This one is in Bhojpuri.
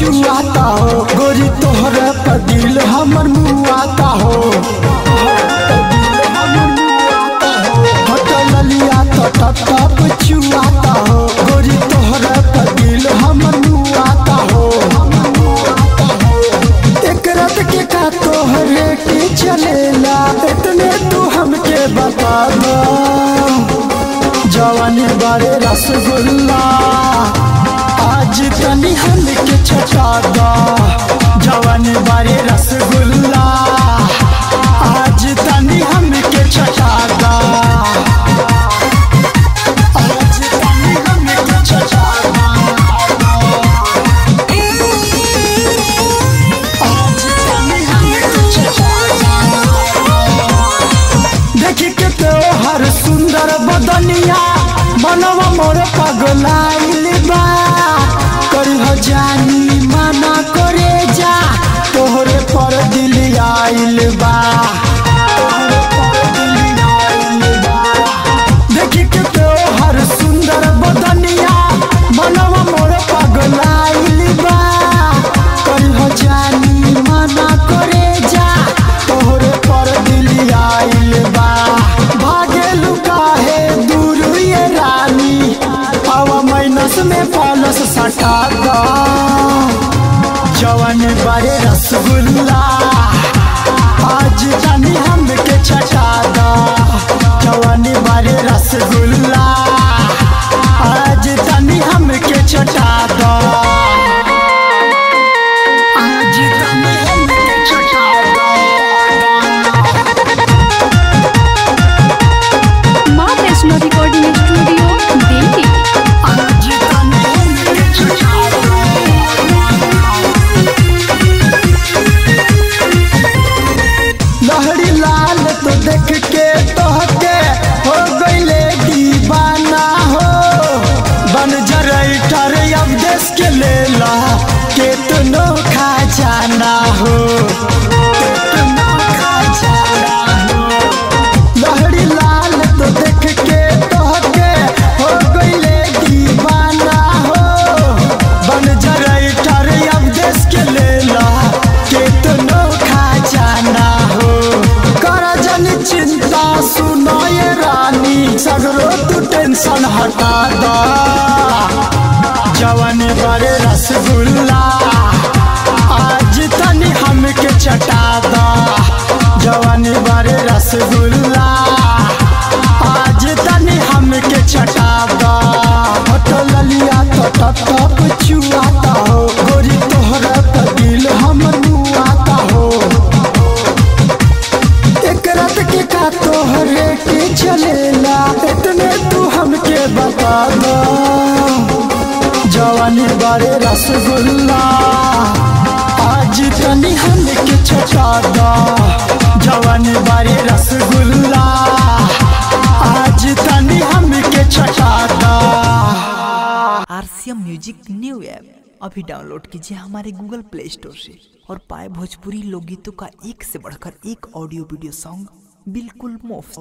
छुआता हो गोरी तोहरे पर दिल हमर मुआता हो होटल लिया तो टप टप छुआता हो गोरी तोहरे पर दिल हमर मुआता हो एक रात के का तोहरे के चलेला इतने तू हमके बता दो जवानी बारे रसगुल्ला आज तनी हमके छटा दो जवानी बारे रसगुल्ला आज तनी हमके छटा दो आज तनी हमके छटा दो आज तनी हमके छटा दो देखी के तोहर सुंदर बदनिया मनवा मोर पगलाइल बा करी हो जानी मना करे जा तोहरे पर दिल आइल बा तोहरे पर दिल आइल बा। देखी के तोहर सुंदर बदनिया मनवा मोर पगलाइल बा करी हो जानी मना करे जा तोहरे पर दिल आइल बा भागेलु काहे दूर ये रानी हवा माइनस में पालस सटा दा जवान बारे रसगुल्ला आज जानी हमके छटा दा जवान बारे रसगुल्ला आज जानी हमके छटा दा आज जानी हमके छटा दा माँ वैष्णो रिकॉर्डिंग स्टूडियो दिल्ली आज जानी हमके छटा दा लहड़ी लाल तो देख के तोहके हो गईले दीवाना हो बन जरई ठर अब देश के लेला केतनो खा जाना हो केतनो खा जाना हो लहड़ी लाल तो देख के तोहके हो गईले दीवाना हो बन जरई ठर अब देश के लेला केतनो खा जाना हो कर जन चिंता सुनो ये रानी सगरो तू टेंशन हटा दा जवान बड़े रसगुल्ला आज तनी हमके चटा दा जवान बड़े रसगुल्ला आज तनी हमके चटा दा होटल लिया तो टप टप छुआता हो गोरी तोहरा पर दिल हमर मुआता हो एक रात के का तोहरे के चलेला इतने तू हमके बता दो जवानी बारे रसगुल्ला आज तनी हमके छटा दो जवानी बारे रसगुल्ला आज तनी हमके छटा दो आरसीएम म्यूजिक न्यू ऐप अभी डाउनलोड कीजिए हमारे गूगल प्ले स्टोर से और पाए भोजपुरी लोकगीतों का एक से बढ़कर एक ऑडियो वीडियो सॉन्ग बिल्कुल मुफ्त